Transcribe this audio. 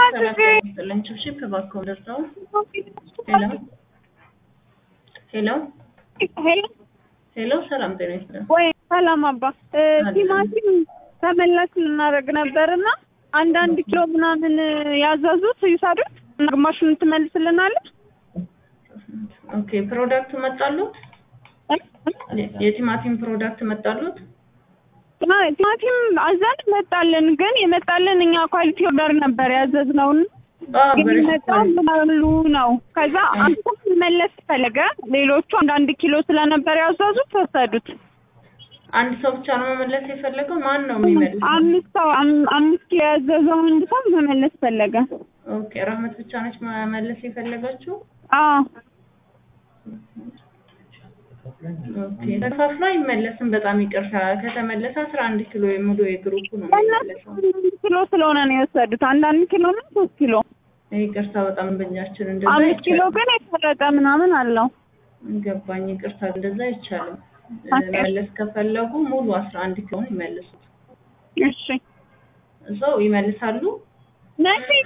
ሰላም ችብችብ እባክዎ ደርሰው ሄሎ ሄሎ ሄሎ ሄሎ ሰላም ጤና ይስጥልኝ። ወይ ሰላም አባ እ ቲማቲም ተመላሽ ልናደርግ ነበርና አንዳንድ ኪሎ ምናምን ያዘዙት ይውሰዱት እና ግማሹን ትመልስልናለች። ኦኬ ፕሮዳክት መጣሉት? የቲማቲም ፕሮዳክት መጣሉት? ቲማቲም አዘን መጣልን፣ ግን የመጣልን እኛ ኳሊቲ ኦርደር ነበር ያዘዝነውን አዎ ግን በረሽ የመጣው ምናሉ ነው። ከዛ አንዱ መለስ ፈለገ። ሌሎቹ አንዳንድ ኪሎ ስለነበር ያዘዙት ወሰዱት። አንድ ሰው ብቻ ነው መመለስ የፈለገው? ማን ነው የሚመልሰው? አምስት ሰው አም- አምስት ኪሎ ያዘዘው አንድ ሰው መመለስ ፈለገ። ኦኬ ረህመት ብቻ ነች መመለስ የፈለገችው? አዎ ኦኬ ተከፋፍሎ አይመለስም። በጣም ይቅርታ። ከተመለሰ አስራ አንድ ኪሎ የሙሉ የግሩፑ ነው እነሱ የሚመለሰው። አንዳንድ ኪሎ ስለሆነ ነው የወሰዱት። አንዳንድ ኪሎ ነው ሶስት ኪሎ ይቅርታ በጣም በእኛችን እንደዛ አምስት ኪሎ አይቻልም። ግን የተረጠ ምናምን አለው። ገባኝ። ይቅርታ እንደዛ አይቻልም። ኦኬ። መመለስ ከፈለጉ ሙሉ አስራ አንድ ኪሎን ይመልሱት። እሺ እዛው ይመልሳሉ። ነፂ